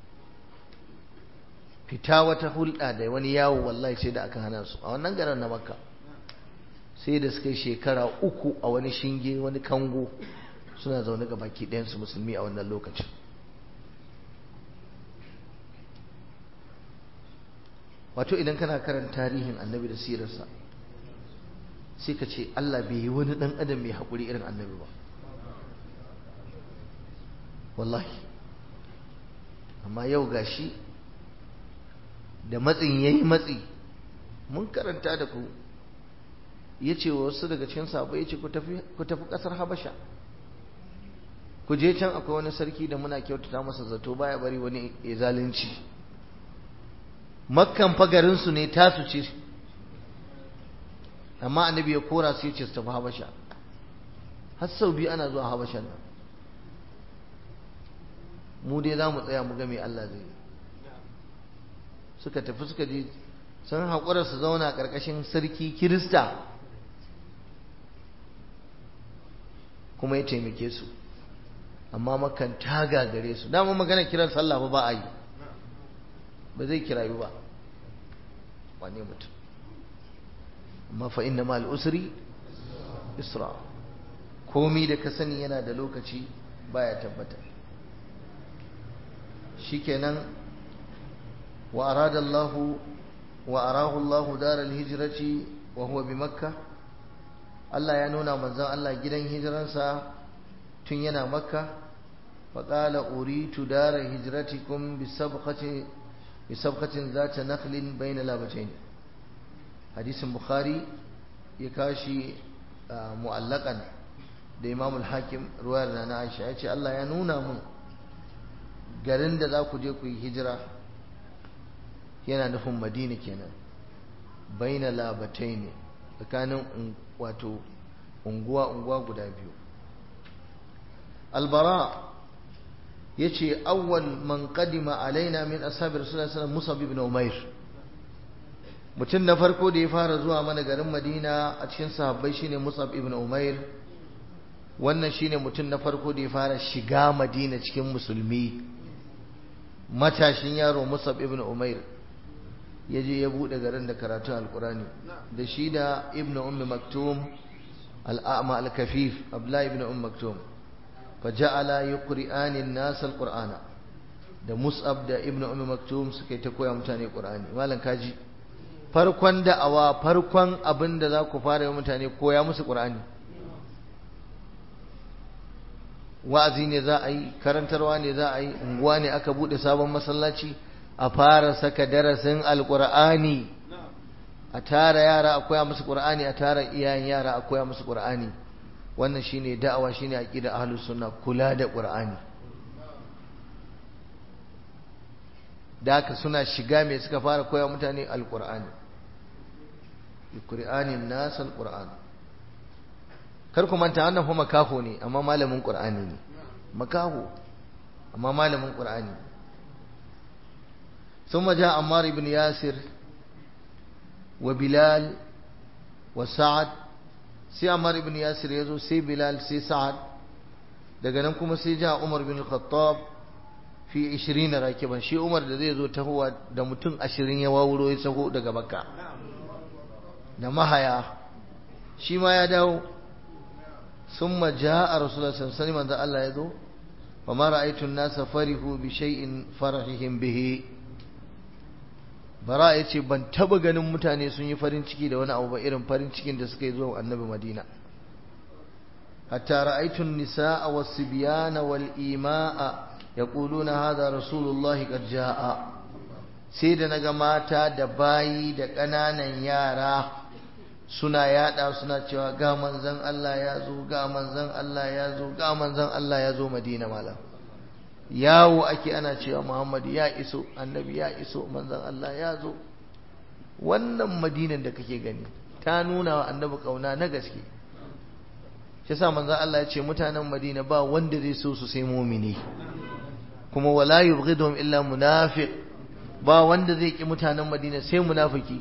fita wata hulɗa da wani yawo wallahi sai da aka hana su a wannan garin na Makka sai da suka yi shekara uku a wani shinge wani kango suna zaune ga baki ɗayansu musulmi a wannan lokacin wato idan kana karanta tarihin annabi da sirarsa sai ka ce Allah bai yi wani ɗan adam mai haƙuri irin annabi ba wallahi amma yau gashi da matsin ya yi matsi mun karanta da ku ya ce wa wasu daga cikin sabo ya ce ku tafi ƙasar habasha ku je can akwai wani sarki da muna kyautata masa zato baya bari wani ya zalunci makkan fagarinsu ne tasu ce amma annabi ya kora su ya ce su tafi habasha har sau biyu ana zuwa habashan nan mu dai za mu tsaya mu ga me Allah zai yi suka tafi suka je sun haƙura su zauna ƙarƙashin sarki kirista kuma ya taimake su amma makan ta gagare su dama magana kiran sallah ba ba a yi ba zai kirayu ba wane mutum amma fa inna ma'al usri isra komi da ka sani yana da lokaci baya tabbata shikenan wa arada Allah wa arahu Allah daral hijrati wa huwa bi makkah Allah ya nuna manzon Allah gidan hijiransa tun yana makka faƙala uritu dara hijratikum bisabqati bisabqatin zata nakhlin bayna labatain hadisin bukhari ya kashi mu'allakan da imam al-hakim ruwayar na aisha ya ce Allah ya nuna mun garin da za ku je ku yi hijira yana nufin madina kenan bayna labatain tsakanin wato unguwa-unguwa guda biyu albara ya ce awwal man kadima alaina min ashabi rasulullah sallallahu musab ibn umair mutum na farko da ya fara zuwa mana garin madina a cikin sahabbai shine musab ibn umair wannan shine mutum na farko da ya fara shiga madina cikin musulmi matashin yaro musab ibn umair ya je ya buɗe garin da karatun alkurani da shi da ibn ummi maktum al'ama al-kafif abdullahi ibn ummi maktum fa ja'ala yuqri'ani an-nas al-qur'ana da mus'ab da ibn ummi maktum suka yi ta koya mutane qur'ani malam kaji farkon da'awa farkon abin da za ku fara yi mutane koya musu qur'ani wa'azi ne za a yi karantarwa ne za a yi unguwa ne aka buɗe sabon masallaci a fara saka darasin alkur'ani a tara yara a koya musu qur'ani a tara iyayen yara a koya musu qur'ani wannan shine da'awa shine aqida ahlus sunna kula da qur'ani da haka suna shiga me suka fara koya mutane alqur'ani alqur'ani nas alqur'an kar ku manta wannan fa makaho ne amma malamin qur'ani ne makaho amma malamin qur'ani ثم جاء عمار بن ياسر وبلال وسعد سي عمار بن ياسر يزو سي بلال سي سعد daga nan kuma sai ja Umar bin Khattab fi 20 rakiban shi Umar da zai zo tahowa da mutum 20 ya wawuro ya sago daga Makka da mahaya shi ma ya dawo summa jaa Rasulullah sallallahu alaihi wasallam Allah ya zo fa ma ra'aytu an-nasa farihu bi shay'in farahihim bihi bara ya ce ban taba ganin mutane sun yi farin ciki da wani abu ba irin farin cikin da suka yi zuwa annabi madina hatta ra'aytun nisaa was-sibyana wal-imaa yaquluna hadha rasulullahi qad jaa sai da naga mata da bayi da ƙananan yara suna yada suna cewa ga manzon Allah ya zo ga manzon Allah ya zo ga manzon Allah ya zo madina malam yawo ake ana cewa Muhammad ya iso annabi ya iso manzon Allah ya zo wannan madinan da kake gani ta nuna wa annabi kauna na gaske shi yasa manzon Allah ya ce mutanen Madina ba wanda zai so su sai mu'mini kuma wala yubghiduhum illa munafiq ba wanda zai ki mutanen Madina sai munafiki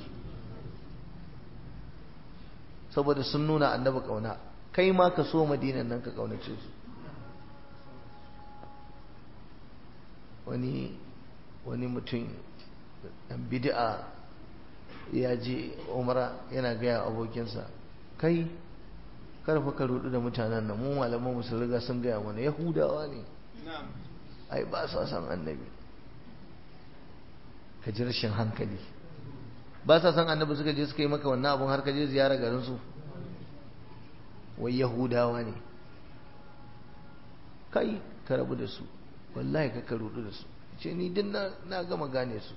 saboda sun nuna annabi kauna kai ma ka so madinan nan ka kaunace su wani wani mutum dan bid'a ya je umara yana gaya abokinsa kai karfa ka rudu da mutanen nan mu malaman mu sun riga sun gaya mana yahudawa ne ai ba sa san annabi ka ji rashin hankali ba sa san annabi suka je suka yi maka wannan abun har ka je ziyara garin su wai yahudawa ne kai ka rabu da su wallahi ka rudu da su ce ni din na gama gane su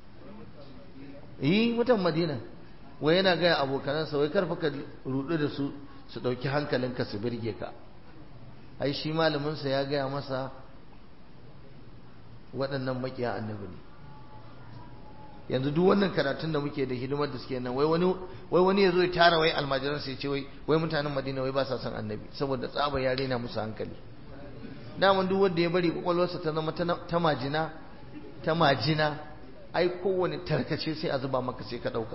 yi mutan madina wai yana gaya abokanansa wai karfa ka rudu da su su ɗauki hankalinka su birge ka ai shi malaminsa ya gaya masa waɗannan makiya annabi ne yanzu duk wannan karatun da muke da hidimar da suke nan wai wani wai wani yazo ya tara wai almajiransa ya ce wai wai mutanen madina wai ba sa son annabi saboda tsaba ya rena musu hankali daman duk wanda ya bari kwakwalwarsa ta zama ta majina ta majina ai kowane tarkace sai a zuba maka sai ka ɗauka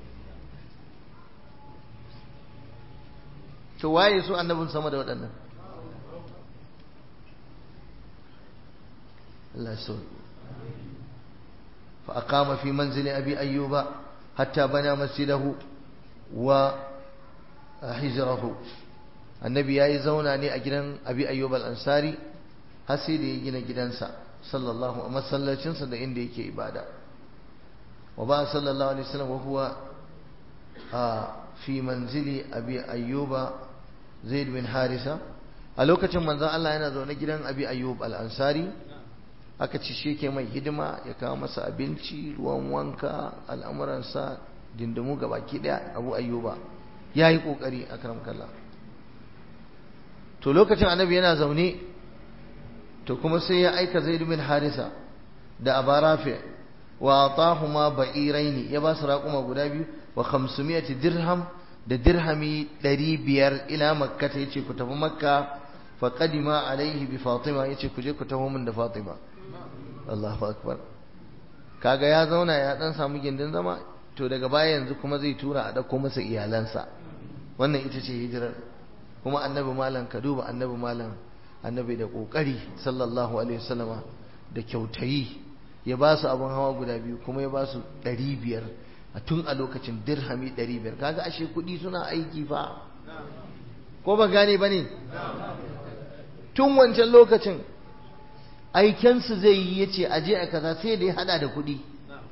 to waye su annabin sama da waɗannan Allah so fa aqama fi manzili abi ayyuba hatta bana masjidahu wa hijrahu annabi yayi zauna ne a gidan abi ayyub al-ansari har sai da ya gina gidansa sallallahu alaihi masallacinsa da inda yake ibada wa ba sallallahu alaihi wasallam wa huwa fi manzili abi ayyuba zaid bin harisa a lokacin manzon Allah yana zaune gidan abi ayyub al-ansari aka ci shi ke mai hidima ya kawo masa abinci ruwan wanka al'amuransa dindimu ga baki daya abu ayyuba ya yi kokari a karam kalla to lokacin annabi yana zaune to kuma sai ya aika zaid bin harisa da abarafi wa atahuma ba'iraini ya ba su raƙuma guda biyu wa 500 dirham da dirhami 500 ila makka ta yace ku tafi makka fa qadima alaihi bi fatima yace ku je ku taho min da fatima Allahu akbar kaga ya zauna ya dan samu gindin zama to daga baya yanzu kuma zai tura a dauko masa iyalansa wannan ita ce hijirar kuma annabi malam ka duba annabi malam annabi da kokari sallallahu alaihi wasallama da kyautayi ya ba su abin hawa guda biyu kuma ya ba su ɗari biyar a tun a lokacin dirhami ɗari biyar kaga ashe kuɗi suna aiki fa ko ba gane ba ne tun wancan lokacin aikensu zai yi ya ce aje a kaza sai da ya hada da kuɗi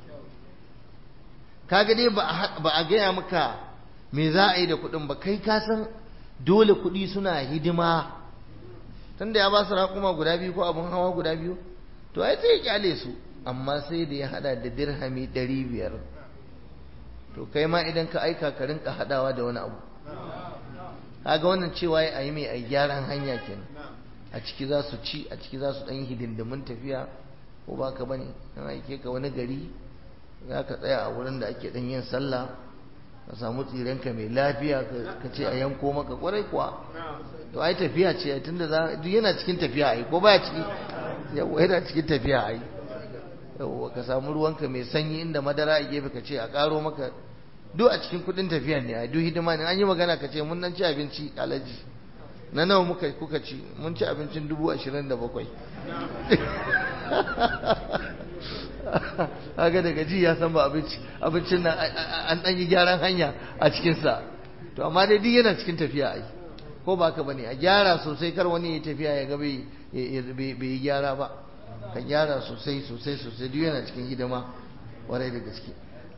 kaga dai ba a gaya maka me za a yi da kuɗin ba kai ka san dole kuɗi suna hidima tunda ya ba su raƙuma guda biyu ko abin hawa guda biyu to ai sai ya kyale su amma sai da ya hada da dirhami ɗari biyar to kai ma idan ka aika ka rinka hadawa da wani abu kaga wannan cewa ya yi mai a gyaran hanya kenan a ciki za su ci a ciki za su ɗan hidindimin tafiya ko ba ka bane an aike ka wani gari za ka tsaya a wurin da ake ɗan yin sallah ka samu tsirenka mai lafiya ka ce a yanko maka kwarai kuwa to ai tafiya ce tunda za duk yana cikin tafiya ai ko baya ciki yawa yana cikin tafiya ai yawa ka samu ruwanka mai sanyi inda madara a gefe ka ce a karo maka duk a cikin kudin tafiya ne ai duk hidima ne an yi magana ka ce mun nan ci abinci alaji na nawa muka kuka ci mun ci abincin dubu ashirin da bakwai haka daga ji ya san ba abinci abincin nan an ɗan yi gyaran hanya a cikinsa to amma dai duk yana cikin tafiya ai ko ba ka bane a gyara sosai kar wani ya tafiya ya ga bai yi gyara ba ka gyara sosai sosai sosai duk yana cikin hidima warai da gaske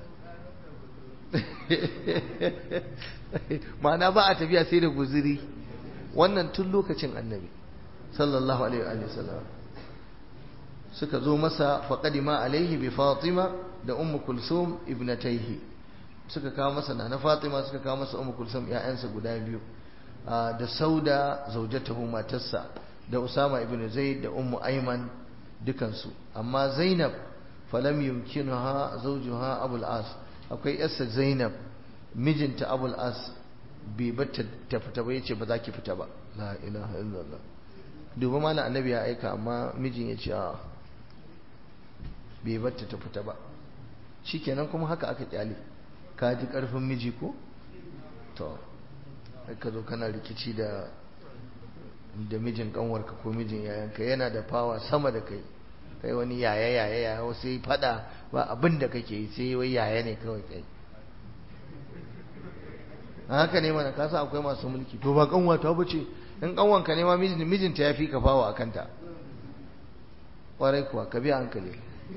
ma'ana ba a tafiya sai da guziri wannan tun lokacin annabi sallallahu alaihi wa sallam suka zo masa faqadima alaihi bi fatima da ummu kulsum ibnataihi suka kawo masa na fatima suka kawo masa ummu kulsum ƴaƴansa guda biyu da sauda zaujatahu matarsa da usama ibn zaid da ummu ayman dukansu amma zainab falam yumkinuha zawjuha abul as akwai yarsa zainab mijinta abul as bai bata ta fita ba yace ba za ki fita ba la ilaha illallah duba malam annabi ya aika amma mijin ya ce a bai bata ta fita ba shikenan kuma haka aka kyale ka ji karfin miji ko to ka zo kana rikici da da mijin kanwarka ko mijin yayanka yana da fawa sama da kai kai wani yaya yaya yaya sai fada ba abin da kake yi sai wai yaya ne kawai kai haka ne mana kasa akwai masu mulki to ba kanwata ba ce in kanwanka ne ma mijinta ya fi ka fawa a kanta kwarai kuwa ka biya hankali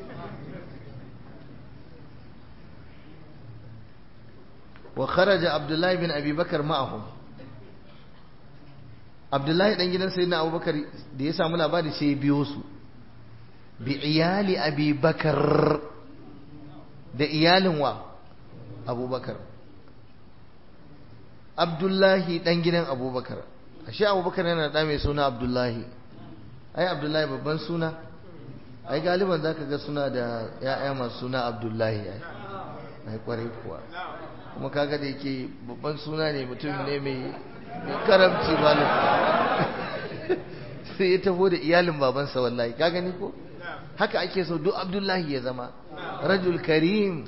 wa kharaja abdullahi bin abi bakar ma'ahum abdullahi dan gidan sayyidina abubakar da ya samu labari sai ya biyo su bi iyali abi bakar da iyalin wa abubakar abdullahi dan gidan abubakar ashe abubakar yana da mai suna abdullahi ai abdullahi babban suna ai galiban zaka ga suna da ya'ya masu suna abdullahi ai ai kwarai kuwa kuma kaga da yake babban suna ne mutum ne mai karamci malam sai ya taho da iyalin babansa wallahi ka gani ko haka ake so duk abdullahi ya zama rajul karim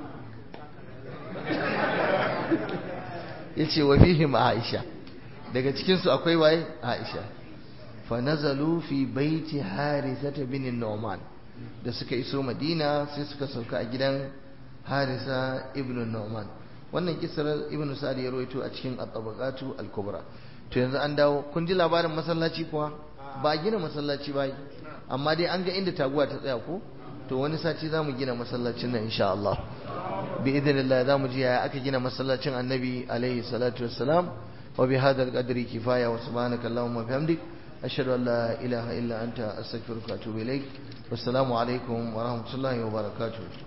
ya ce wa fihim aisha daga cikinsu akwai waye aisha fa nazalu fi baiti harisata bin nu'man da suka iso madina sai suka sauka a gidan harisa ibn nu'man wannan kisar ibnu sa'd ya rawaito a cikin at-tabaqatu al-kubra to yanzu an dawo kun ji labarin masallaci kuwa ba gina masallaci ba amma dai an ga inda taguwa ta tsaya ko to wani sati za mu gina masallacin nan insha Allah bi idinillah za mu ji yaya aka gina masallacin annabi alaihi salatu wassalam wa bi hadha al-qadri kifaya wa subhanaka allahumma bihamdik ashhadu an la ilaha illa anta astaghfiruka wa atubu ilaik wassalamu alaikum wa rahmatullahi wa barakatuh